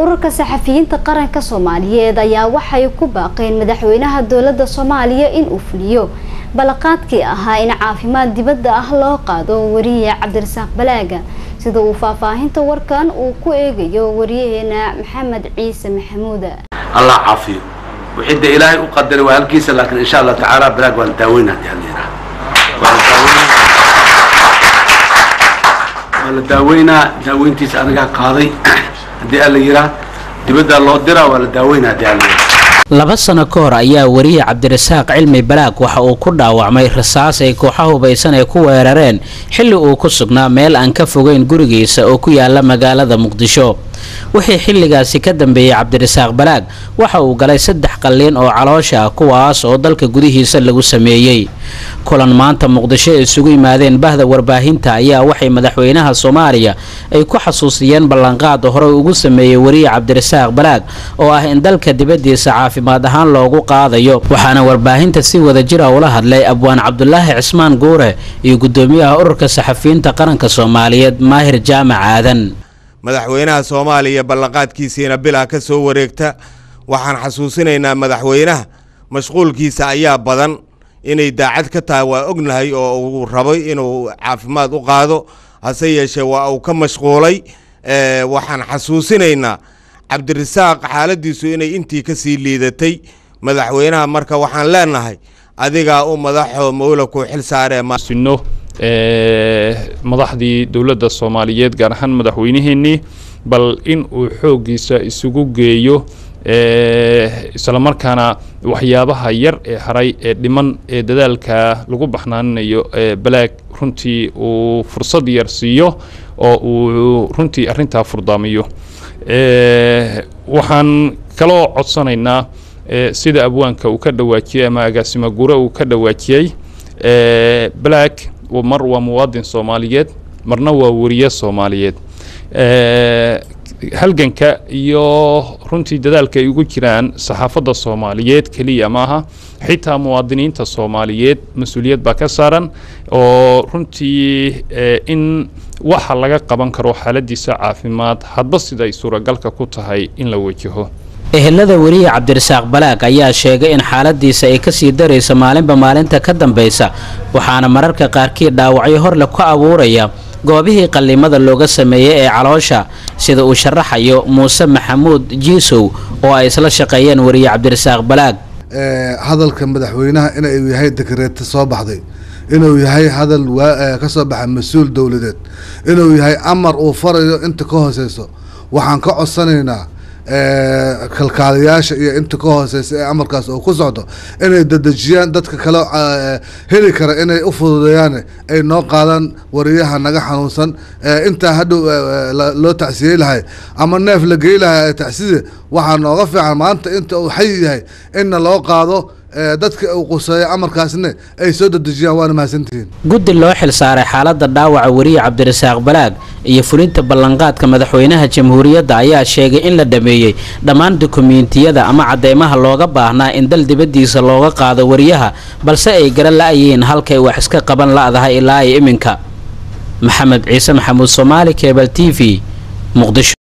ururka saxafiyiinta qaranka soomaaliyeed ayaa waxay ku baaqeen madaxweynaha dowladda soomaaliya inuu fuliyo balaqaadkii ahaa in caafimaad dibadda ah loo qaado wariye cabdirasaaq balaaga sida uu faahfaahinta warkan uu ku eegayo wariyaheena maxamed ciise maxamuuda allah caafiyo wixii dee ilaahay u qadaray waa halkiisa laakiin insha allah tacaala balaag waa la daaweynaa hadii alla yidhaha waa la daaweynaa waa la daaweynaa daaweyntiisa anigaa qaaday haddii alla yidhaha dibaddaa loo diraa waa la daaweynaa haddii alla yidhaha laba sano ka hor ayaa wariye cabdirasaaq cilmi balaag waxa uu ku dhaawacmay rasaas ay kooxa hubaysan ay ku weerareen xilli uu ku sugnaa meel aan ka fogeyn gurigiisa oo ku yaala magaalada muqdisho wixii xilligaasi ka dambeeyey cabdirasaaq balaag waxa uu galay saddex qalliin oo caloosha ah kuwaas oo dalka gudihiisa lagu sameeyey kulan maanta muqdisho ay isugu yimaadeen bahda warbaahinta ayaa waxay madaxweynaha soomaaliya ay ku xasuusiyeen ballanqaad horey ugu sameeyey wariye cabdirasaaq balaag oo ah in dalka dibaddiisa caafimaad ahaan loogu qaadayo waxaana warbaahinta si wada jira ula hadlay abwaan cabdulaahi cismaan guure iyo guddoomiyaha ururka saxafiyiinta qaranka soomaaliyeed maahir jaamac aadan madaxweynaha soomaaliya ballanqaadkiisiina bilaa ka soo wareegta waxaan xasuusinaynaa madaxweynaha mashquulkiisa ayaa badan inay daacad ka tahay waa ognahay oo uu rabay inuu caafimaad u qaado hase yeeshee waa uu ka mashquulay waxaan xasuusinaynaa cabdirasaaq xaaladiisu inay intii ka sii liidatay madaxweynaha marka waxaan leenahay adigaa u madaxoo mawla kuu xil saaree sino madaxdii dowladda soomaaliyeed gaar ahaan madaxweyniheenii bal in uu xooggiisa isugu geeyo islamarkaana waxyaabaha yar ee haray ee dhiman ee dadaalka lagu baxnaaninayo balaag runtii uu fursad yar siiyo oo uu runtii arrintaa furdaamiyo waxaan kaloo codsanaynaa sida abwaanka uu ka dhawaajiyey ama agaasimo gure uu ka dhawaajiyey balaag mar waa muwaadin soomaaliyeed marna waa wariye soomaaliyeed halganka iyo runtii dadaalka ay ugu jiraan saxaafadda soomaaliyeed keliya maaha xitaa muwaadiniinta soomaaliyeed mas-uuliyad baa ka saaran oo runtii in waxa laga qaban karo xaaladiisa caafimaad hadba sida ay suuragalka ku tahay in la wajaho ehelada weriye cabdirasaaq balaag ayaa sheegay in xaaladiisa ay kasii daraysa maalinba maalinta ka dambaysa waxaana mararka qaarkii dhaawacyo horle ku abuuraya goobihii qallimada looga sameeyey ee caloosha sida uu sharaxayo muuse maxamuud jiisow oo ay isla shaqeeyeen weriye cabdirasaaq balaag hadalka madaxweynaha inuu yahay dekreeta soo baxday inuu yahay hadal ka soo baxa mas-uul dowladeed inuu yahay amar uu farayo inta ka hooseyso waxaan ka codsanaynaa kalkaalayaasha iyo inta ka hooseysa ee amarkaas oo ku socdo inay dadejiyaan dadka kale heli kara inay u fududeeyaan ay noo qaadaan wariyaha naga xanuunsan intaa hadhow loo tacsiyey lahay ama neef la gey lahay tacside waxaa nooga fiican maanta inta uu xayi yahay inna loo qaado dadka uu quseeyo amarkaasna ay soo dadejiyaan waana mahadsantihiin guddi loo xil saaray xaaladda dhaawaca weriye cabdirasaaq balaag iyo fulinta ballanqaadka madaxweynaha jamhuuriyadda ayaa sheegay in la dhameeyey dhammaan dukumiintiyada ama cadeymaha looga baahnaa in dal dibaddiisa looga qaado wariyaha balse ay garan la-yihiin halkay wax iska qaban la-dahay ilaa ay iminka maxamed ciise maxamuud soomaali kebal t v muqdisho